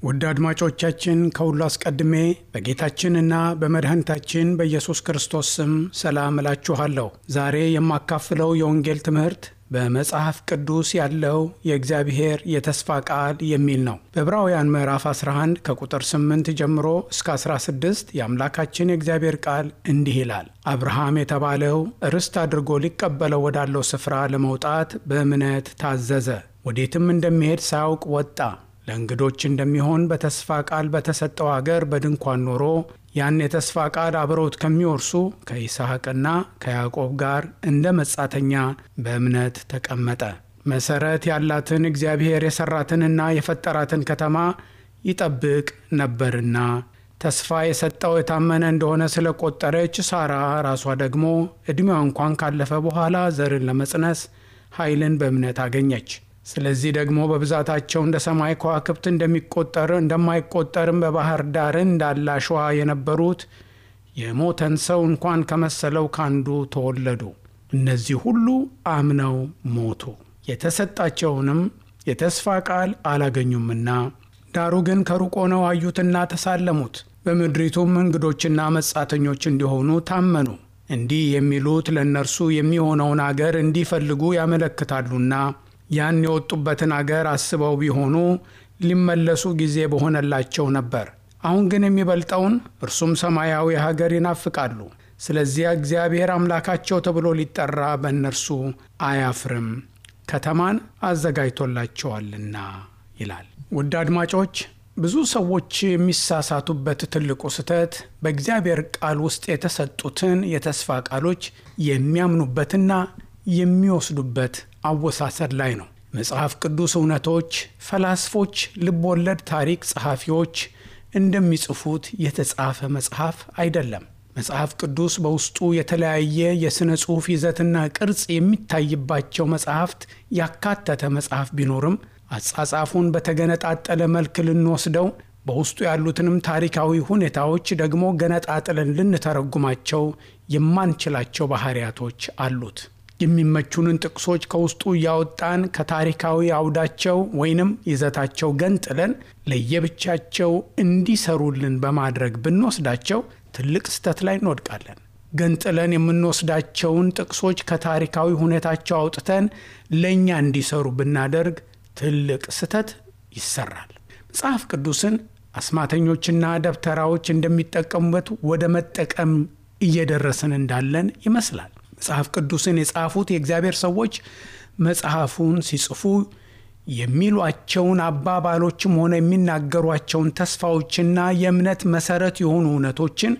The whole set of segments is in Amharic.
ውድ አድማጮቻችን ከሁሉ አስቀድሜ በጌታችንና በመድኃኒታችን በኢየሱስ ክርስቶስ ስም ሰላም እላችኋለሁ። ዛሬ የማካፍለው የወንጌል ትምህርት በመጽሐፍ ቅዱስ ያለው የእግዚአብሔር የተስፋ ቃል የሚል ነው። በዕብራውያን ምዕራፍ 11 ከቁጥር 8 ጀምሮ እስከ 16 የአምላካችን የእግዚአብሔር ቃል እንዲህ ይላል። አብርሃም የተባለው ርስት አድርጎ ሊቀበለው ወዳለው ስፍራ ለመውጣት በእምነት ታዘዘ። ወዴትም እንደሚሄድ ሳያውቅ ወጣ። ለእንግዶች እንደሚሆን በተስፋ ቃል በተሰጠው አገር በድንኳን ኖሮ ያን የተስፋ ቃል አብረውት ከሚወርሱ ከይስሐቅና ከያዕቆብ ጋር እንደ መጻተኛ በእምነት ተቀመጠ። መሠረት ያላትን እግዚአብሔር የሠራትንና የፈጠራትን ከተማ ይጠብቅ ነበርና ተስፋ የሰጠው የታመነ እንደሆነ ስለቆጠረች ሳራ ራሷ ደግሞ ዕድሜዋ እንኳን ካለፈ በኋላ ዘርን ለመጽነስ ኃይልን በእምነት አገኘች። ስለዚህ ደግሞ በብዛታቸው እንደ ሰማይ ከዋክብት እንደሚቆጠር እንደማይቆጠርም በባህር ዳር እንዳለ አሸዋ የነበሩት የሞተን ሰው እንኳን ከመሰለው ካንዱ ተወለዱ። እነዚህ ሁሉ አምነው ሞቱ፣ የተሰጣቸውንም የተስፋ ቃል አላገኙምና። ዳሩ ግን ከሩቅ ሆነው አዩትና ተሳለሙት። በምድሪቱም እንግዶችና መጻተኞች እንዲሆኑ ታመኑ። እንዲህ የሚሉት ለእነርሱ የሚሆነውን አገር እንዲፈልጉ ያመለክታሉና ያን የወጡበትን አገር አስበው ቢሆኑ ሊመለሱ ጊዜ በሆነላቸው ነበር። አሁን ግን የሚበልጠውን እርሱም ሰማያዊ ሀገር ይናፍቃሉ። ስለዚያ እግዚአብሔር አምላካቸው ተብሎ ሊጠራ በእነርሱ አያፍርም፣ ከተማን አዘጋጅቶላቸዋልና ይላል። ውድ አድማጮች ብዙ ሰዎች የሚሳሳቱበት ትልቁ ስህተት በእግዚአብሔር ቃል ውስጥ የተሰጡትን የተስፋ ቃሎች የሚያምኑበትና የሚወስዱበት አወሳሰድ ላይ ነው። መጽሐፍ ቅዱስ እውነቶች ፈላስፎች፣ ልብ ወለድ ታሪክ ጸሐፊዎች እንደሚጽፉት የተጻፈ መጽሐፍ አይደለም። መጽሐፍ ቅዱስ በውስጡ የተለያየ የሥነ ጽሑፍ ይዘትና ቅርጽ የሚታይባቸው መጽሐፍት ያካተተ መጽሐፍ ቢኖርም አጻጻፉን በተገነጣጠለ መልክ ልንወስደው በውስጡ ያሉትንም ታሪካዊ ሁኔታዎች ደግሞ ገነጣጥለን ልንተረጉማቸው የማንችላቸው ባህሪያቶች አሉት። የሚመቹንን ጥቅሶች ከውስጡ እያወጣን ከታሪካዊ አውዳቸው ወይንም ይዘታቸው ገንጥለን ለየብቻቸው እንዲሰሩልን በማድረግ ብንወስዳቸው ትልቅ ስህተት ላይ እንወድቃለን። ገንጥለን የምንወስዳቸውን ጥቅሶች ከታሪካዊ ሁኔታቸው አውጥተን ለእኛ እንዲሰሩ ብናደርግ ትልቅ ስህተት ይሰራል። መጽሐፍ ቅዱስን አስማተኞችና ደብተራዎች እንደሚጠቀሙበት ወደ መጠቀም እየደረስን እንዳለን ይመስላል። መጽሐፍ ቅዱስን የጻፉት የእግዚአብሔር ሰዎች መጽሐፉን ሲጽፉ የሚሏቸውን አባባሎችም ሆነ የሚናገሯቸውን ተስፋዎችና የእምነት መሰረት የሆኑ እውነቶችን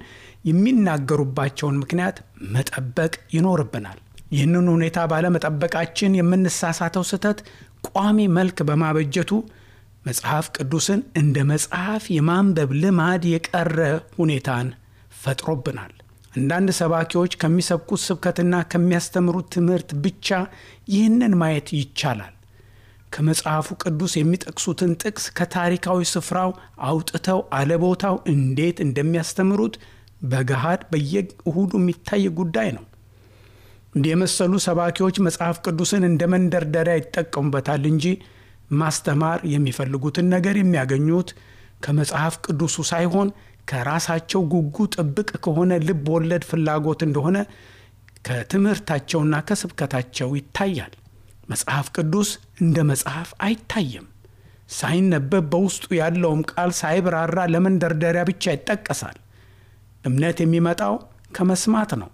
የሚናገሩባቸውን ምክንያት መጠበቅ ይኖርብናል። ይህንን ሁኔታ ባለመጠበቃችን የምንሳሳተው ስህተት ቋሚ መልክ በማበጀቱ መጽሐፍ ቅዱስን እንደ መጽሐፍ የማንበብ ልማድ የቀረ ሁኔታን ፈጥሮብናል። አንዳንድ ሰባኪዎች ከሚሰብኩት ስብከትና ከሚያስተምሩት ትምህርት ብቻ ይህንን ማየት ይቻላል። ከመጽሐፉ ቅዱስ የሚጠቅሱትን ጥቅስ ከታሪካዊ ስፍራው አውጥተው አለቦታው እንዴት እንደሚያስተምሩት በገሃድ በየእሁዱ የሚታይ ጉዳይ ነው። እንዲህ የመሰሉ ሰባኪዎች መጽሐፍ ቅዱስን እንደ መንደርደሪያ ይጠቀሙበታል እንጂ ማስተማር የሚፈልጉትን ነገር የሚያገኙት ከመጽሐፍ ቅዱሱ ሳይሆን ከራሳቸው ጉጉ ጥብቅ ከሆነ ልብ ወለድ ፍላጎት እንደሆነ ከትምህርታቸውና ከስብከታቸው ይታያል። መጽሐፍ ቅዱስ እንደ መጽሐፍ አይታይም። ሳይነበብ በውስጡ ያለውም ቃል ሳይብራራ ለመንደርደሪያ ብቻ ይጠቀሳል። እምነት የሚመጣው ከመስማት ነው።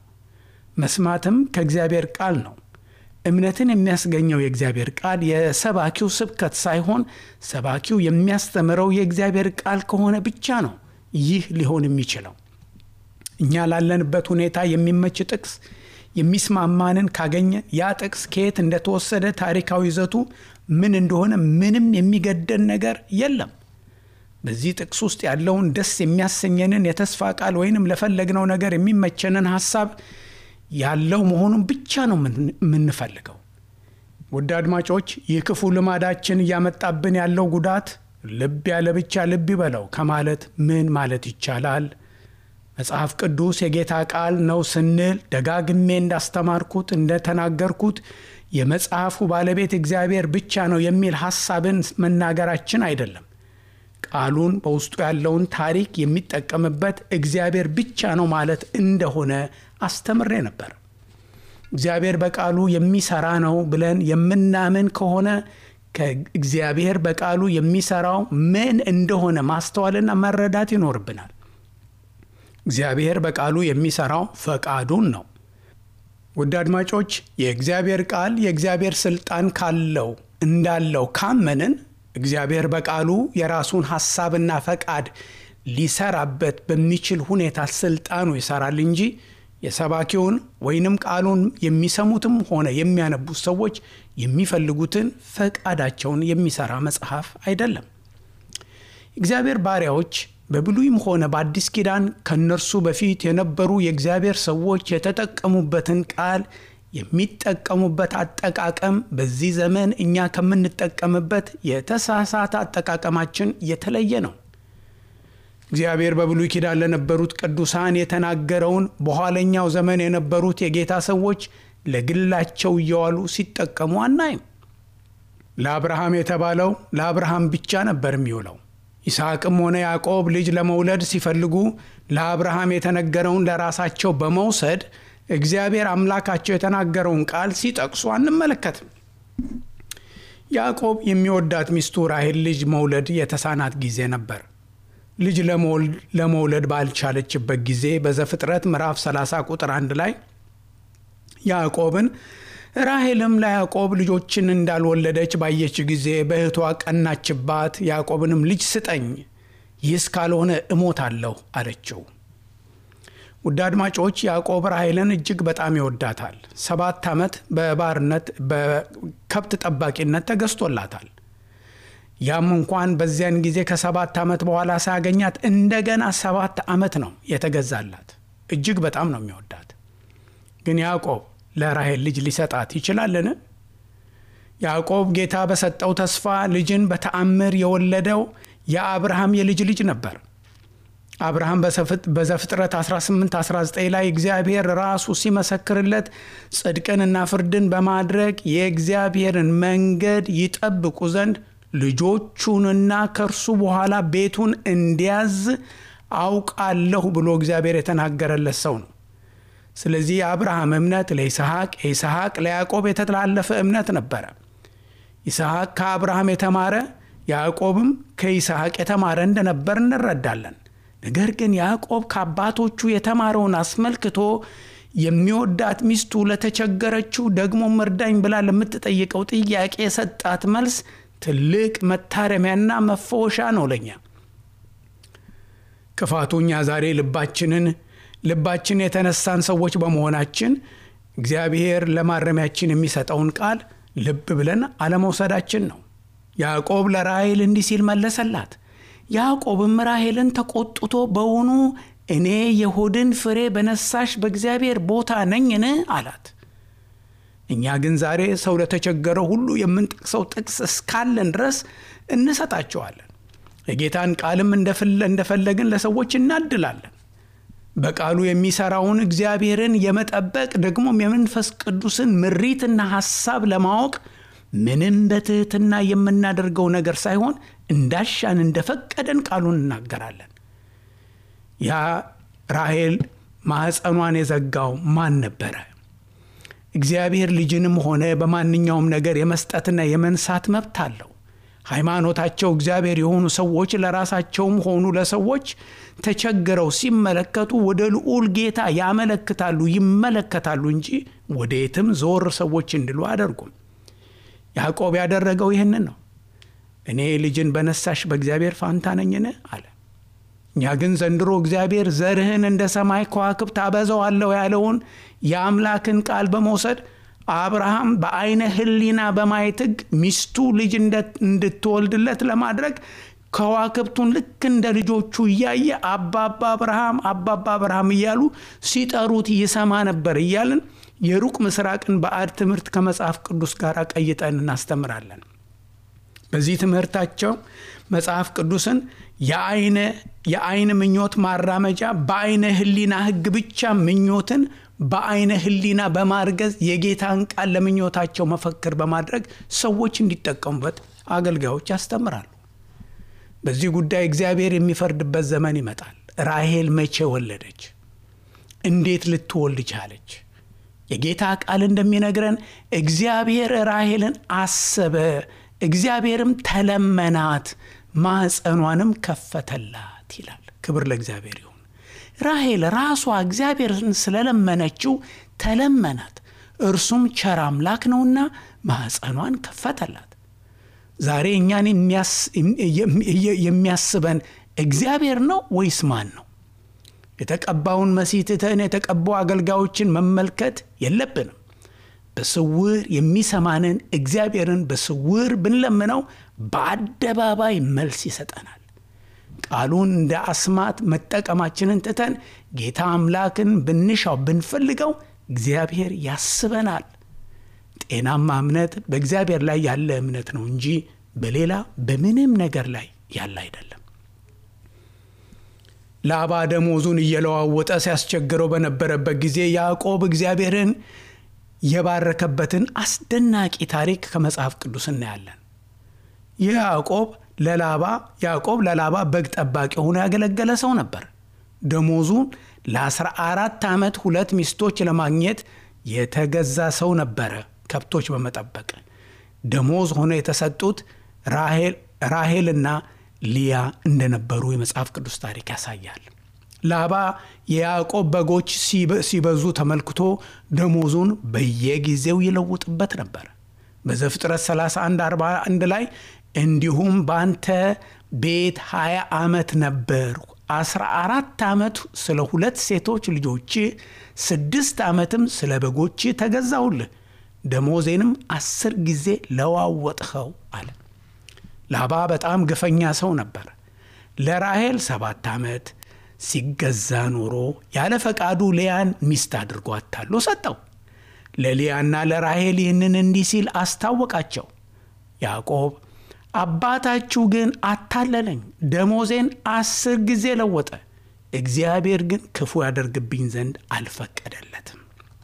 መስማትም ከእግዚአብሔር ቃል ነው። እምነትን የሚያስገኘው የእግዚአብሔር ቃል የሰባኪው ስብከት ሳይሆን ሰባኪው የሚያስተምረው የእግዚአብሔር ቃል ከሆነ ብቻ ነው ይህ ሊሆን የሚችለው። እኛ ላለንበት ሁኔታ የሚመች ጥቅስ የሚስማማንን ካገኘን ያ ጥቅስ ከየት እንደተወሰደ ታሪካዊ ይዘቱ ምን እንደሆነ ምንም የሚገደን ነገር የለም። በዚህ ጥቅስ ውስጥ ያለውን ደስ የሚያሰኘንን የተስፋ ቃል ወይንም ለፈለግነው ነገር የሚመቸንን ሀሳብ ያለው መሆኑን ብቻ ነው የምንፈልገው። ውድ አድማጮች፣ ይህ ክፉ ልማዳችን እያመጣብን ያለው ጉዳት ልብ ያለ ብቻ ልብ ይበለው ከማለት ምን ማለት ይቻላል? መጽሐፍ ቅዱስ የጌታ ቃል ነው ስንል ደጋግሜ እንዳስተማርኩት እንደተናገርኩት የመጽሐፉ ባለቤት እግዚአብሔር ብቻ ነው የሚል ሐሳብን መናገራችን አይደለም። ቃሉን በውስጡ ያለውን ታሪክ የሚጠቀምበት እግዚአብሔር ብቻ ነው ማለት እንደሆነ አስተምሬ ነበር። እግዚአብሔር በቃሉ የሚሰራ ነው ብለን የምናምን ከሆነ ከእግዚአብሔር በቃሉ የሚሰራው ምን እንደሆነ ማስተዋልና መረዳት ይኖርብናል። እግዚአብሔር በቃሉ የሚሰራው ፈቃዱን ነው። ውድ አድማጮች የእግዚአብሔር ቃል የእግዚአብሔር ስልጣን ካለው እንዳለው ካመንን እግዚአብሔር በቃሉ የራሱን ሐሳብና ፈቃድ ሊሰራበት በሚችል ሁኔታ ስልጣኑ ይሰራል እንጂ የሰባኪውን ወይንም ቃሉን የሚሰሙትም ሆነ የሚያነቡት ሰዎች የሚፈልጉትን ፈቃዳቸውን የሚሰራ መጽሐፍ አይደለም። እግዚአብሔር ባሪያዎች በብሉይም ሆነ በአዲስ ኪዳን ከእነርሱ በፊት የነበሩ የእግዚአብሔር ሰዎች የተጠቀሙበትን ቃል የሚጠቀሙበት አጠቃቀም በዚህ ዘመን እኛ ከምንጠቀምበት የተሳሳተ አጠቃቀማችን የተለየ ነው። እግዚአብሔር በብሉይ ኪዳን ለነበሩት ቅዱሳን የተናገረውን በኋለኛው ዘመን የነበሩት የጌታ ሰዎች ለግላቸው እየዋሉ ሲጠቀሙ አናይም። ለአብርሃም የተባለው ለአብርሃም ብቻ ነበር የሚውለው። ይስሐቅም ሆነ ያዕቆብ ልጅ ለመውለድ ሲፈልጉ ለአብርሃም የተነገረውን ለራሳቸው በመውሰድ እግዚአብሔር አምላካቸው የተናገረውን ቃል ሲጠቅሱ አንመለከትም። ያዕቆብ የሚወዳት ሚስቱ ራሔል ልጅ መውለድ የተሳናት ጊዜ ነበር። ልጅ ለመውለድ ባልቻለችበት ጊዜ በዘፍጥረት ምዕራፍ 30 ቁጥር አንድ ላይ ያዕቆብን ራሔልም ለያዕቆብ ልጆችን እንዳልወለደች ባየች ጊዜ በእህቷ ቀናችባት። ያዕቆብንም ልጅ ስጠኝ፣ ይህስ ካልሆነ እሞታለሁ አለችው። ውድ አድማጮች ያዕቆብ ራሔልን እጅግ በጣም ይወዳታል። ሰባት ዓመት በባርነት በከብት ጠባቂነት ተገዝቶላታል። ያም እንኳን በዚያን ጊዜ ከሰባት ዓመት በኋላ ሳያገኛት እንደገና ሰባት ዓመት ነው የተገዛላት። እጅግ በጣም ነው የሚወዳት። ግን ያዕቆብ ለራሔል ልጅ ሊሰጣት ይችላልን? ያዕቆብ ጌታ በሰጠው ተስፋ ልጅን በተአምር የወለደው የአብርሃም የልጅ ልጅ ነበር። አብርሃም በዘፍጥረት 18 19 ላይ እግዚአብሔር ራሱ ሲመሰክርለት ጽድቅንና ፍርድን በማድረግ የእግዚአብሔርን መንገድ ይጠብቁ ዘንድ ልጆቹንና ከእርሱ በኋላ ቤቱን እንዲያዝ አውቃለሁ ብሎ እግዚአብሔር የተናገረለት ሰው ነው። ስለዚህ የአብርሃም እምነት ለይስሐቅ፣ የይስሐቅ ለያዕቆብ የተላለፈ እምነት ነበረ። ይስሐቅ ከአብርሃም የተማረ ያዕቆብም ከይስሐቅ የተማረ እንደነበር እንረዳለን። ነገር ግን ያዕቆብ ከአባቶቹ የተማረውን አስመልክቶ የሚወዳት ሚስቱ ለተቸገረችው ደግሞ እርዳኝ ብላ ለምትጠይቀው ጥያቄ የሰጣት መልስ ትልቅ መታረሚያና መፈወሻ ነው ለኛ። ክፋቱ እኛ ዛሬ ልባችንን ልባችን የተነሳን ሰዎች በመሆናችን እግዚአብሔር ለማረሚያችን የሚሰጠውን ቃል ልብ ብለን አለመውሰዳችን ነው። ያዕቆብ ለራሔል እንዲህ ሲል መለሰላት። ያዕቆብም ራሔልን ተቆጥቶ በውኑ እኔ የሆድን ፍሬ በነሳሽ በእግዚአብሔር ቦታ ነኝን? አላት። እኛ ግን ዛሬ ሰው ለተቸገረው ሁሉ የምንጠቅሰው ጥቅስ እስካለን ድረስ እንሰጣቸዋለን። የጌታን ቃልም እንደፈለግን ለሰዎች እናድላለን። በቃሉ የሚሰራውን እግዚአብሔርን የመጠበቅ ደግሞም የመንፈስ ቅዱስን ምሪትና ሐሳብ ለማወቅ ምንም በትህትና የምናደርገው ነገር ሳይሆን እንዳሻን እንደፈቀደን ቃሉን እናገራለን። ያ ራሔል ማኅፀኗን የዘጋው ማን ነበረ? እግዚአብሔር ልጅንም ሆነ በማንኛውም ነገር የመስጠትና የመንሳት መብት አለው። ሃይማኖታቸው እግዚአብሔር የሆኑ ሰዎች ለራሳቸውም ሆኑ ለሰዎች ተቸግረው ሲመለከቱ ወደ ልዑል ጌታ ያመለክታሉ፣ ይመለከታሉ እንጂ ወደ የትም ዞር ሰዎች እንዲሉ አያደርጉም። ያዕቆብ ያደረገው ይህንን ነው። እኔ ልጅን በነሳሽ በእግዚአብሔር ፋንታ ነኝን አለ። እኛ ግን ዘንድሮ እግዚአብሔር ዘርህን እንደ ሰማይ ከዋክብት አበዛዋለሁ ያለውን የአምላክን ቃል በመውሰድ አብርሃም በአይነ ሕሊና በማየት ሕግ ሚስቱ ልጅ እንድትወልድለት ለማድረግ ከዋክብቱን ልክ እንደ ልጆቹ እያየ አባባ አብርሃም አባባ አብርሃም እያሉ ሲጠሩት ይሰማ ነበር እያልን የሩቅ ምስራቅን ባዕድ ትምህርት ከመጽሐፍ ቅዱስ ጋር ቀይጠን እናስተምራለን። በዚህ ትምህርታቸው መጽሐፍ ቅዱስን የአይን ምኞት ማራመጃ በአይነ ሕሊና ሕግ ብቻ ምኞትን በአይነ ሕሊና በማርገዝ የጌታን ቃል ለምኞታቸው መፈክር በማድረግ ሰዎች እንዲጠቀሙበት አገልጋዮች ያስተምራሉ። በዚህ ጉዳይ እግዚአብሔር የሚፈርድበት ዘመን ይመጣል። ራሄል መቼ ወለደች? እንዴት ልትወልድ ቻለች? የጌታ ቃል እንደሚነግረን እግዚአብሔር ራሄልን አሰበ፣ እግዚአብሔርም ተለመናት፣ ማኅፀኗንም ከፈተላት ይላል። ክብር ለእግዚአብሔር ይሁን። ራሄል ራሷ እግዚአብሔርን ስለለመነችው ተለመናት፣ እርሱም ቸር አምላክ ነውና ማኅፀኗን ከፈተላት። ዛሬ እኛን የሚያስበን እግዚአብሔር ነው ወይስ ማን ነው? የተቀባውን መሲህ ትተን የተቀቡ አገልጋዮችን መመልከት የለብንም። በስውር የሚሰማንን እግዚአብሔርን በስውር ብንለምነው በአደባባይ መልስ ይሰጠናል። ቃሉን እንደ አስማት መጠቀማችንን ትተን ጌታ አምላክን ብንሻው ብንፈልገው እግዚአብሔር ያስበናል። ጤናማ እምነት በእግዚአብሔር ላይ ያለ እምነት ነው እንጂ በሌላ በምንም ነገር ላይ ያለ አይደለም። ላባ ደሞዙን እየለዋወጠ ሲያስቸግረው በነበረበት ጊዜ ያዕቆብ እግዚአብሔርን የባረከበትን አስደናቂ ታሪክ ከመጽሐፍ ቅዱስ እናያለን። ይህ ያዕቆብ ለላባ ያዕቆብ ለላባ በግ ጠባቂ ሆኖ ያገለገለ ሰው ነበር። ደሞዙን ለ14 ዓመት ሁለት ሚስቶች ለማግኘት የተገዛ ሰው ነበረ። ከብቶች በመጠበቅ ደሞዝ ሆኖ የተሰጡት ራሄልና ሊያ እንደነበሩ የመጽሐፍ ቅዱስ ታሪክ ያሳያል። ላባ የያዕቆብ በጎች ሲበዙ ተመልክቶ ደሞዙን በየጊዜው ይለውጥበት ነበር። በዘፍጥረት 31 41 ላይ እንዲሁም በአንተ ቤት 20 ዓመት ነበርሁ፣ 14 ዓመት ስለ ሁለት ሴቶች ልጆች፣ ስድስት ዓመትም ስለ በጎች ተገዛሁልህ፣ ደሞዜንም አስር ጊዜ ለዋወጥኸው አለ። ላባ በጣም ግፈኛ ሰው ነበር። ለራሄል ሰባት ዓመት ሲገዛ ኖሮ ያለ ፈቃዱ ሊያን ሚስት አድርጎ አታሎ ሰጠው። ለሊያና ለራሄል ይህንን እንዲህ ሲል አስታወቃቸው። ያዕቆብ አባታችሁ ግን አታለለኝ፣ ደሞዜን አስር ጊዜ ለወጠ። እግዚአብሔር ግን ክፉ ያደርግብኝ ዘንድ አልፈቀደለትም።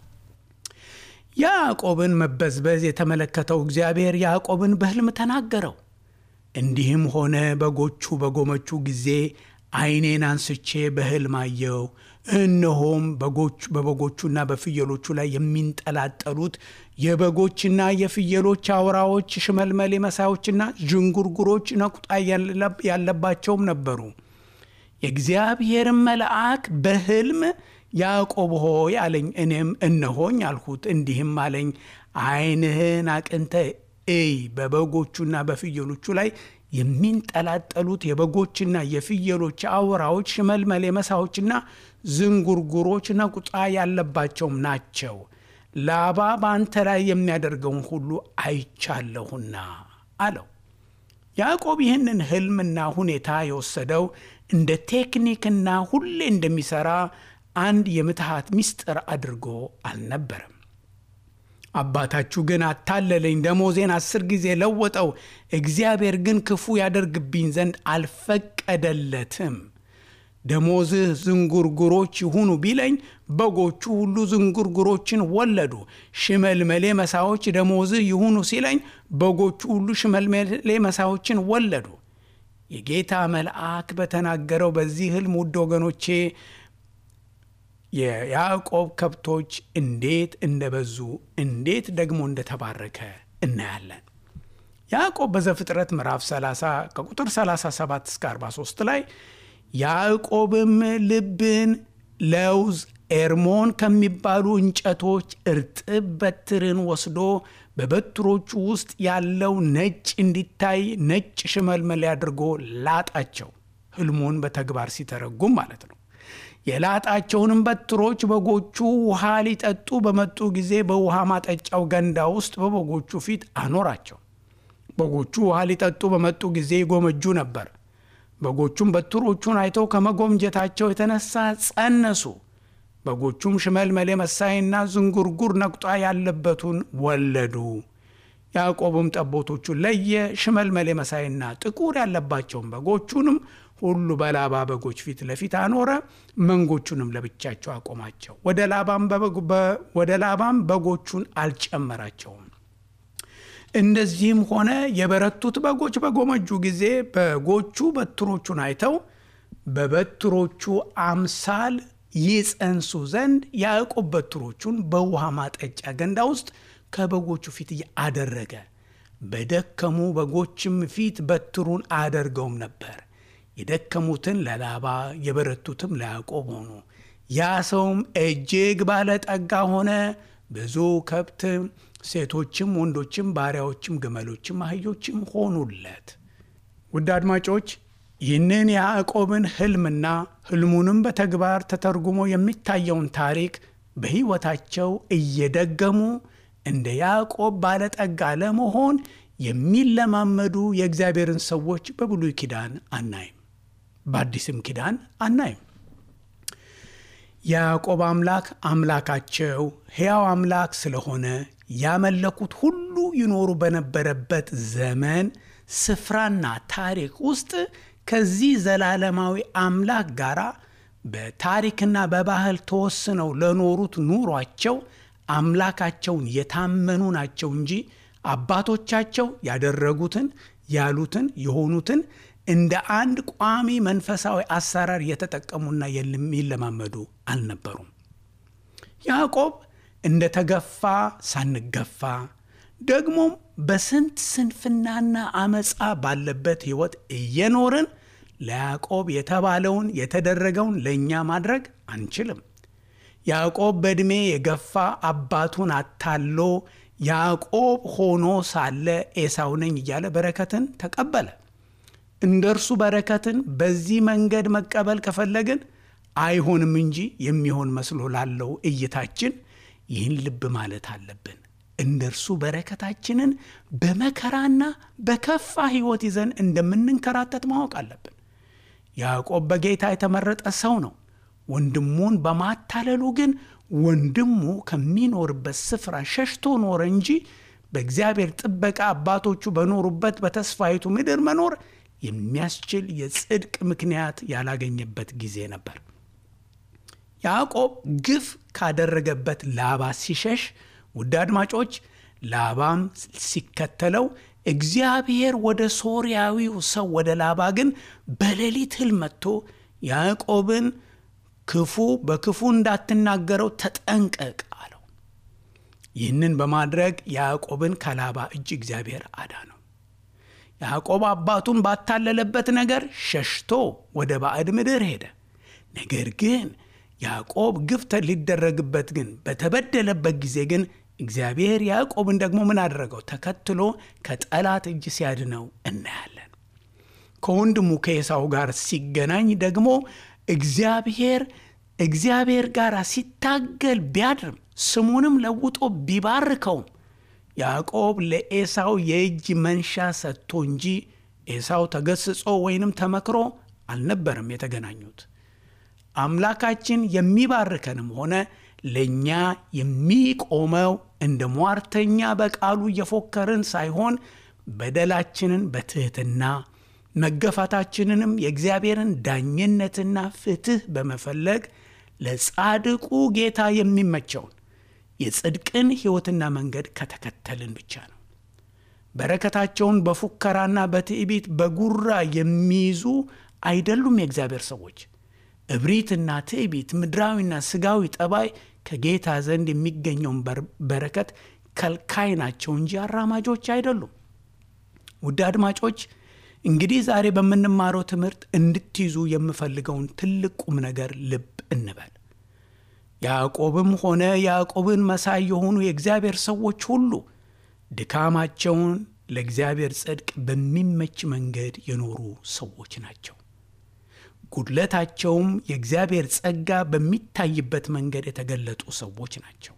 ያዕቆብን መበዝበዝ የተመለከተው እግዚአብሔር ያዕቆብን በሕልም ተናገረው። እንዲህም ሆነ በጎቹ በጎመቹ ጊዜ ዓይኔን አንስቼ በሕልም አየው። እነሆም በጎች በበጎቹና በፍየሎቹ ላይ የሚንጠላጠሉት የበጎችና የፍየሎች አውራዎች፣ ሽመልመሌ መሳዮችና ዥንጉርጉሮች ነቁጣ ያለባቸውም ነበሩ። የእግዚአብሔርን መልአክ በሕልም ያዕቆብ ሆይ አለኝ። እኔም እነሆኝ አልሁት። እንዲህም አለኝ ዓይንህን አቅንተ እይ በበጎቹና በፍየሎቹ ላይ የሚንጠላጠሉት የበጎችና የፍየሎች አውራዎች ሽመልመሌ መሳዎችና ዝንጉርጉሮች ነቁጣ ያለባቸውም ናቸው። ላባ በአንተ ላይ የሚያደርገውን ሁሉ አይቻለሁና አለው። ያዕቆብ ይህንን ሕልምና ሁኔታ የወሰደው እንደ ቴክኒክና ሁሌ እንደሚሠራ አንድ የምትሃት ምስጢር አድርጎ አልነበረም። አባታችሁ ግን አታለለኝ፣ ደሞዜን አስር ጊዜ ለወጠው፣ እግዚአብሔር ግን ክፉ ያደርግብኝ ዘንድ አልፈቀደለትም። ደሞዝህ ዝንጉርጉሮች ይሁኑ ቢለኝ በጎቹ ሁሉ ዝንጉርጉሮችን ወለዱ። ሽመልመሌ መሳዎች ደሞዝህ ይሁኑ ሲለኝ በጎቹ ሁሉ ሽመልመሌ መሳዎችን ወለዱ። የጌታ መልአክ በተናገረው በዚህ ሕልም ውድ ወገኖቼ የያዕቆብ ከብቶች እንዴት እንደበዙ እንዴት ደግሞ እንደተባረከ እናያለን። ያዕቆብ በዘፍጥረት ምዕራፍ 30 ከቁጥር 37 እስከ 43 ላይ ያዕቆብም ልብን፣ ለውዝ፣ ኤርሞን ከሚባሉ እንጨቶች እርጥብ በትርን ወስዶ በበትሮቹ ውስጥ ያለው ነጭ እንዲታይ ነጭ ሽመልመሌ አድርጎ ላጣቸው። ሕልሙን በተግባር ሲተረጉም ማለት ነው። የላጣቸውንም በትሮች በጎቹ ውሃ ሊጠጡ በመጡ ጊዜ በውሃ ማጠጫው ገንዳ ውስጥ በበጎቹ ፊት አኖራቸው። በጎቹ ውሃ ሊጠጡ በመጡ ጊዜ ይጎመጁ ነበር። በጎቹም በትሮቹን አይተው ከመጎምጀታቸው የተነሳ ጸነሱ። በጎቹም ሽመልመሌ መሳይና ዝንጉርጉር ነቁጣ ያለበቱን ወለዱ። ያዕቆብም ጠቦቶቹን ለየ፣ ሽመልመሌ መሳይና ጥቁር ያለባቸውን በጎቹንም ሁሉ በላባ በጎች ፊት ለፊት አኖረ። መንጎቹንም ለብቻቸው አቆማቸው። ወደ ላባም በጎቹን አልጨመራቸውም። እንደዚህም ሆነ የበረቱት በጎች በጎመጁ ጊዜ በጎቹ በትሮቹን አይተው በበትሮቹ አምሳል ይጸንሱ ዘንድ ያዕቆብ በትሮቹን በውሃ ማጠጫ ገንዳ ውስጥ ከበጎቹ ፊት አደረገ። በደከሙ በጎችም ፊት በትሩን አያደርገውም ነበር። የደከሙትን ለላባ የበረቱትም ለያዕቆብ ሆኑ። ያ ሰውም እጅግ ባለጠጋ ሆነ። ብዙ ከብት፣ ሴቶችም፣ ወንዶችም፣ ባሪያዎችም፣ ግመሎችም፣ አህዮችም ሆኑለት። ውድ አድማጮች ይህንን የያዕቆብን ሕልምና ሕልሙንም በተግባር ተተርጉሞ የሚታየውን ታሪክ በሕይወታቸው እየደገሙ እንደ ያዕቆብ ባለጠጋ ለመሆን የሚለማመዱ የእግዚአብሔርን ሰዎች በብሉይ ኪዳን አናይም፣ በአዲስም ኪዳን አናይም። የያዕቆብ አምላክ አምላካቸው ሕያው አምላክ ስለሆነ ያመለኩት ሁሉ ይኖሩ በነበረበት ዘመን ስፍራና ታሪክ ውስጥ ከዚህ ዘላለማዊ አምላክ ጋር በታሪክና በባህል ተወስነው ለኖሩት ኑሯቸው አምላካቸውን የታመኑ ናቸው እንጂ አባቶቻቸው ያደረጉትን ያሉትን የሆኑትን እንደ አንድ ቋሚ መንፈሳዊ አሰራር የተጠቀሙና የሚለማመዱ አልነበሩም። ያዕቆብ እንደ ተገፋ ሳንገፋ ደግሞም በስንት ስንፍናና አመፃ ባለበት ሕይወት እየኖርን ለያዕቆብ የተባለውን የተደረገውን ለእኛ ማድረግ አንችልም። ያዕቆብ በዕድሜ የገፋ አባቱን አታሎ ያዕቆብ ሆኖ ሳለ ኤሳው ነኝ እያለ በረከትን ተቀበለ። እንደ እርሱ በረከትን በዚህ መንገድ መቀበል ከፈለግን አይሆንም እንጂ የሚሆን መስሎ ላለው እይታችን ይህን ልብ ማለት አለብን። እንደ እርሱ በረከታችንን በመከራና በከፋ ሕይወት ይዘን እንደምንንከራተት ማወቅ አለብን። ያዕቆብ በጌታ የተመረጠ ሰው ነው። ወንድሙን በማታለሉ ግን ወንድሙ ከሚኖርበት ስፍራ ሸሽቶ ኖረ እንጂ በእግዚአብሔር ጥበቃ አባቶቹ በኖሩበት በተስፋይቱ ምድር መኖር የሚያስችል የጽድቅ ምክንያት ያላገኘበት ጊዜ ነበር። ያዕቆብ ግፍ ካደረገበት ላባ ሲሸሽ፣ ውድ አድማጮች፣ ላባም ሲከተለው እግዚአብሔር ወደ ሶርያዊው ሰው ወደ ላባ ግን በሌሊት ሕልም መጥቶ ያዕቆብን ክፉ በክፉ እንዳትናገረው ተጠንቀቅ አለው። ይህንን በማድረግ ያዕቆብን ከላባ እጅ እግዚአብሔር አዳነው። ያዕቆብ አባቱን ባታለለበት ነገር ሸሽቶ ወደ ባዕድ ምድር ሄደ። ነገር ግን ያዕቆብ ግፍ ሊደረግበት ግን በተበደለበት ጊዜ ግን እግዚአብሔር ያዕቆብን ደግሞ ምን አደረገው? ተከትሎ ከጠላት እጅ ሲያድነው እናያለን። ከወንድሙ ከኤሳው ጋር ሲገናኝ ደግሞ እግዚአብሔር እግዚአብሔር ጋር ሲታገል ቢያድርም ስሙንም ለውጦ ቢባርከውም ያዕቆብ ለኤሳው የእጅ መንሻ ሰጥቶ እንጂ ኤሳው ተገስጾ ወይንም ተመክሮ አልነበረም የተገናኙት። አምላካችን የሚባርከንም ሆነ ለእኛ የሚቆመው እንደ ሟርተኛ በቃሉ እየፎከርን ሳይሆን በደላችንን በትሕትና መገፋታችንንም የእግዚአብሔርን ዳኝነትና ፍትሕ በመፈለግ ለጻድቁ ጌታ የሚመቸውን የጽድቅን ሕይወትና መንገድ ከተከተልን ብቻ ነው። በረከታቸውን በፉከራና በትዕቢት በጉራ የሚይዙ አይደሉም የእግዚአብሔር ሰዎች። እብሪትና ትዕቢት፣ ምድራዊና ስጋዊ ጠባይ ከጌታ ዘንድ የሚገኘውን በረከት ከልካይ ናቸው እንጂ አራማጆች አይደሉም። ውድ አድማጮች እንግዲህ ዛሬ በምንማረው ትምህርት እንድትይዙ የምፈልገውን ትልቅ ቁም ነገር ልብ እንበል። ያዕቆብም ሆነ ያዕቆብን መሳይ የሆኑ የእግዚአብሔር ሰዎች ሁሉ ድካማቸውን ለእግዚአብሔር ጽድቅ በሚመች መንገድ የኖሩ ሰዎች ናቸው። ጉድለታቸውም የእግዚአብሔር ጸጋ በሚታይበት መንገድ የተገለጡ ሰዎች ናቸው።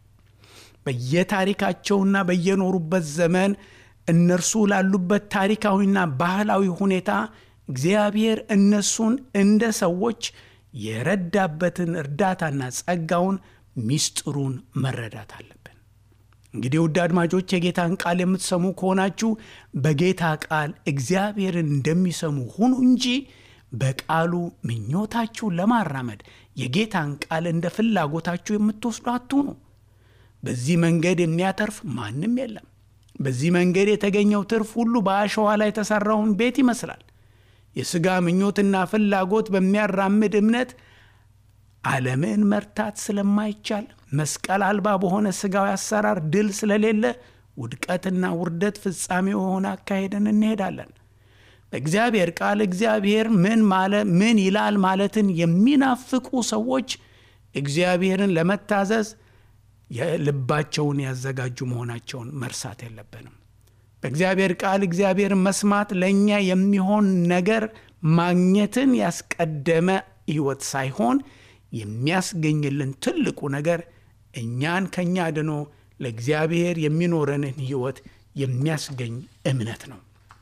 በየታሪካቸውና በየኖሩበት ዘመን እነርሱ ላሉበት ታሪካዊና ባህላዊ ሁኔታ እግዚአብሔር እነሱን እንደ ሰዎች የረዳበትን እርዳታና ጸጋውን ሚስጥሩን መረዳት አለብን። እንግዲህ ውድ አድማጮች የጌታን ቃል የምትሰሙ ከሆናችሁ በጌታ ቃል እግዚአብሔርን እንደሚሰሙ ሁኑ እንጂ በቃሉ ምኞታችሁን ለማራመድ የጌታን ቃል እንደ ፍላጎታችሁ የምትወስዱ አትሁኑ። በዚህ መንገድ የሚያተርፍ ማንም የለም። በዚህ መንገድ የተገኘው ትርፍ ሁሉ በአሸዋ ላይ የተሠራውን ቤት ይመስላል። የሥጋ ምኞትና ፍላጎት በሚያራምድ እምነት ዓለምን መርታት ስለማይቻል መስቀል አልባ በሆነ ሥጋዊ አሰራር ድል ስለሌለ ውድቀትና ውርደት ፍጻሜ የሆነ አካሄድን እንሄዳለን። በእግዚአብሔር ቃል እግዚአብሔር ምን ማለ ምን ይላል ማለትን የሚናፍቁ ሰዎች እግዚአብሔርን ለመታዘዝ የልባቸውን ያዘጋጁ መሆናቸውን መርሳት የለብንም። በእግዚአብሔር ቃል እግዚአብሔርን መስማት ለእኛ የሚሆን ነገር ማግኘትን ያስቀደመ ሕይወት ሳይሆን የሚያስገኝልን ትልቁ ነገር እኛን ከእኛ ድኖ ለእግዚአብሔር የሚኖረንን ሕይወት የሚያስገኝ እምነት ነው።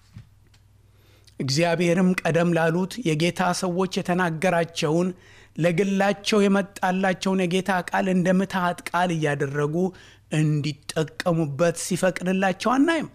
እግዚአብሔርም ቀደም ላሉት የጌታ ሰዎች የተናገራቸውን ለግላቸው የመጣላቸውን የጌታ ቃል እንደ ምትሃት ቃል እያደረጉ እንዲጠቀሙበት ሲፈቅድላቸው አናይም።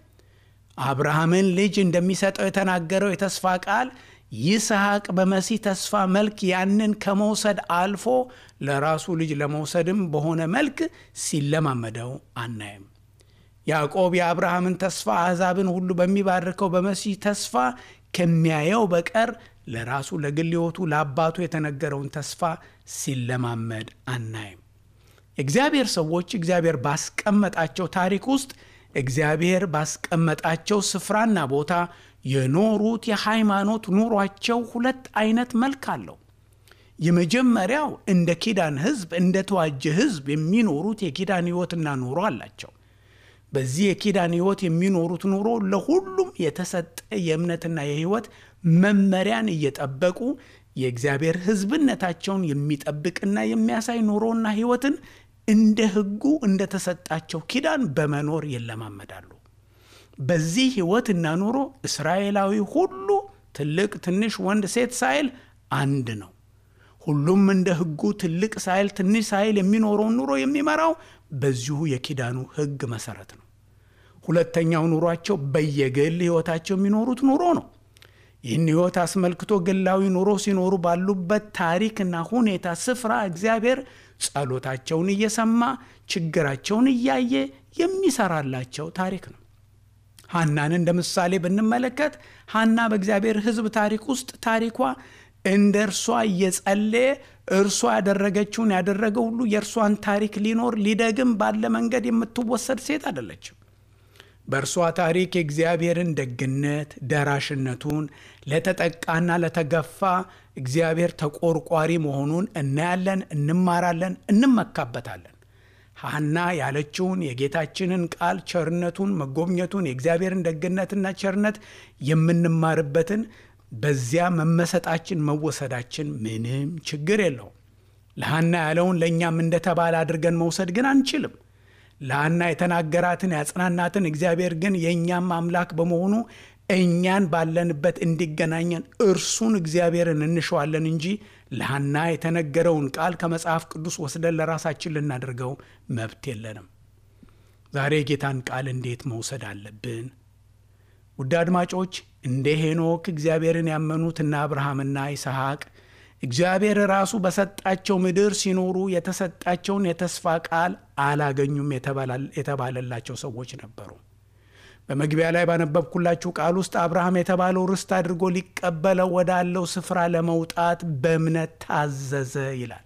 አብርሃምን ልጅ እንደሚሰጠው የተናገረው የተስፋ ቃል ይስሐቅ በመሲህ ተስፋ መልክ ያንን ከመውሰድ አልፎ ለራሱ ልጅ ለመውሰድም በሆነ መልክ ሲለማመደው አናይም። ያዕቆብ የአብርሃምን ተስፋ አሕዛብን ሁሉ በሚባርከው በመሲህ ተስፋ ከሚያየው በቀር ለራሱ ለግል ሕይወቱ ለአባቱ የተነገረውን ተስፋ ሲለማመድ አናይም። የእግዚአብሔር ሰዎች እግዚአብሔር ባስቀመጣቸው ታሪክ ውስጥ እግዚአብሔር ባስቀመጣቸው ስፍራና ቦታ የኖሩት የሃይማኖት ኑሯቸው ሁለት አይነት መልክ አለው። የመጀመሪያው እንደ ኪዳን ሕዝብ እንደ ተዋጀ ሕዝብ የሚኖሩት የኪዳን ሕይወትና ኑሮ አላቸው። በዚህ የኪዳን ሕይወት የሚኖሩት ኑሮ ለሁሉም የተሰጠ የእምነትና የሕይወት መመሪያን እየጠበቁ የእግዚአብሔር ሕዝብነታቸውን የሚጠብቅና የሚያሳይ ኑሮና ሕይወትን እንደ ሕጉ እንደተሰጣቸው ኪዳን በመኖር ይለማመዳሉ። በዚህ ሕይወትና ኑሮ እስራኤላዊ ሁሉ ትልቅ፣ ትንሽ፣ ወንድ፣ ሴት ሳይል አንድ ነው። ሁሉም እንደ ሕጉ ትልቅ ሳይል ትንሽ ሳይል የሚኖረውን ኑሮ የሚመራው በዚሁ የኪዳኑ ሕግ መሰረት ነው። ሁለተኛው ኑሯቸው በየግል ሕይወታቸው የሚኖሩት ኑሮ ነው። ይህን ሕይወት አስመልክቶ ግላዊ ኑሮ ሲኖሩ ባሉበት ታሪክና ሁኔታ ስፍራ እግዚአብሔር ጸሎታቸውን እየሰማ ችግራቸውን እያየ የሚሰራላቸው ታሪክ ነው። ሐናን እንደ ምሳሌ ብንመለከት ሐና በእግዚአብሔር ሕዝብ ታሪክ ውስጥ ታሪኳ እንደ እርሷ እየጸለየ እርሷ ያደረገችውን ያደረገ ሁሉ የእርሷን ታሪክ ሊኖር ሊደግም ባለ መንገድ የምትወሰድ ሴት አይደለችም። በእርሷ ታሪክ የእግዚአብሔርን ደግነት፣ ደራሽነቱን፣ ለተጠቃና ለተገፋ እግዚአብሔር ተቆርቋሪ መሆኑን እናያለን፣ እንማራለን፣ እንመካበታለን። ሐና ያለችውን የጌታችንን ቃል ቸርነቱን፣ መጎብኘቱን፣ የእግዚአብሔርን ደግነትና ቸርነት የምንማርበትን በዚያ መመሰጣችን መወሰዳችን ምንም ችግር የለውም። ለሐና ያለውን ለእኛም እንደተባለ አድርገን መውሰድ ግን አንችልም። ለሐና የተናገራትን ያጽናናትን እግዚአብሔር ግን የእኛም አምላክ በመሆኑ እኛን ባለንበት እንዲገናኘን እርሱን እግዚአብሔርን እንሸዋለን እንጂ ለሐና የተነገረውን ቃል ከመጽሐፍ ቅዱስ ወስደን ለራሳችን ልናደርገው መብት የለንም። ዛሬ የጌታን ቃል እንዴት መውሰድ አለብን? ውድ አድማጮች እንደ ሄኖክ እግዚአብሔርን ያመኑት እነ አብርሃምና ይስሐቅ እግዚአብሔር ራሱ በሰጣቸው ምድር ሲኖሩ የተሰጣቸውን የተስፋ ቃል አላገኙም የተባለላቸው ሰዎች ነበሩ። በመግቢያ ላይ ባነበብኩላችሁ ቃል ውስጥ አብርሃም የተባለው ርስት አድርጎ ሊቀበለው ወዳለው ስፍራ ለመውጣት በእምነት ታዘዘ ይላል።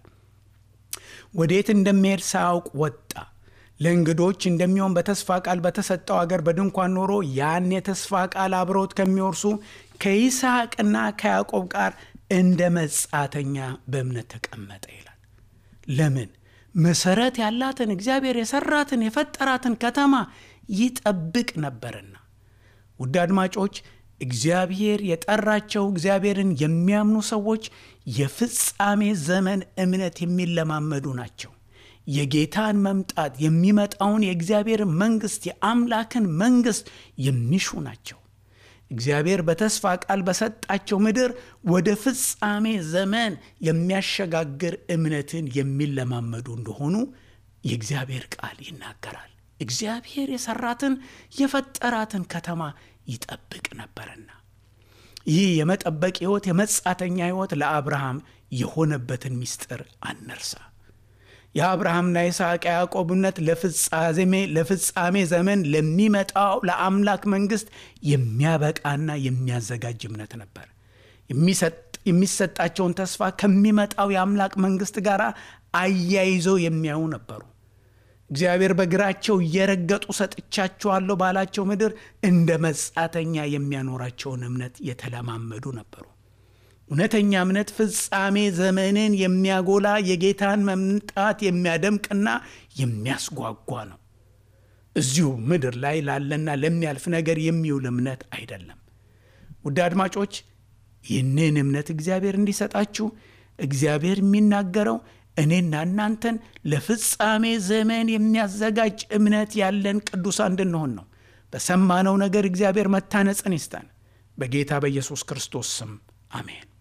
ወዴት እንደሚሄድ ሳያውቅ ወጣ። ለእንግዶች እንደሚሆን በተስፋ ቃል በተሰጠው አገር በድንኳን ኖሮ ያን የተስፋ ቃል አብረውት ከሚወርሱ ከይስሐቅና ከያዕቆብ ጋር እንደ መጻተኛ በእምነት ተቀመጠ ይላል። ለምን? መሰረት ያላትን እግዚአብሔር የሰራትን የፈጠራትን ከተማ ይጠብቅ ነበርና። ውድ አድማጮች እግዚአብሔር የጠራቸው እግዚአብሔርን የሚያምኑ ሰዎች የፍጻሜ ዘመን እምነት የሚለማመዱ ናቸው። የጌታን መምጣት የሚመጣውን የእግዚአብሔር መንግሥት የአምላክን መንግሥት የሚሹ ናቸው። እግዚአብሔር በተስፋ ቃል በሰጣቸው ምድር ወደ ፍጻሜ ዘመን የሚያሸጋግር እምነትን የሚለማመዱ እንደሆኑ የእግዚአብሔር ቃል ይናገራል። እግዚአብሔር የሰራትን የፈጠራትን ከተማ ይጠብቅ ነበርና ይህ የመጠበቅ ሕይወት የመጻተኛ ሕይወት ለአብርሃም የሆነበትን ምስጢር አነርሳ። የአብርሃምና የይስሐቅ ያዕቆብ እምነት ለፍጻሜ ዘመን ለሚመጣው ለአምላክ መንግሥት የሚያበቃና የሚያዘጋጅ እምነት ነበር። የሚሰጣቸውን ተስፋ ከሚመጣው የአምላክ መንግሥት ጋር አያይዘው የሚያዩ ነበሩ። እግዚአብሔር በእግራቸው እየረገጡ ሰጥቻቸዋለሁ ባላቸው ምድር እንደ መጻተኛ የሚያኖራቸውን እምነት የተለማመዱ ነበሩ። እውነተኛ እምነት ፍጻሜ ዘመንን የሚያጎላ የጌታን መምጣት የሚያደምቅና የሚያስጓጓ ነው። እዚሁ ምድር ላይ ላለና ለሚያልፍ ነገር የሚውል እምነት አይደለም። ውድ አድማጮች ይህንን እምነት እግዚአብሔር እንዲሰጣችሁ እግዚአብሔር የሚናገረው እኔና እናንተን ለፍጻሜ ዘመን የሚያዘጋጅ እምነት ያለን ቅዱሳን እንድንሆን ነው። በሰማነው ነገር እግዚአብሔር መታነጽን ይስጠን። በጌታ በኢየሱስ ክርስቶስ ስም አሜን።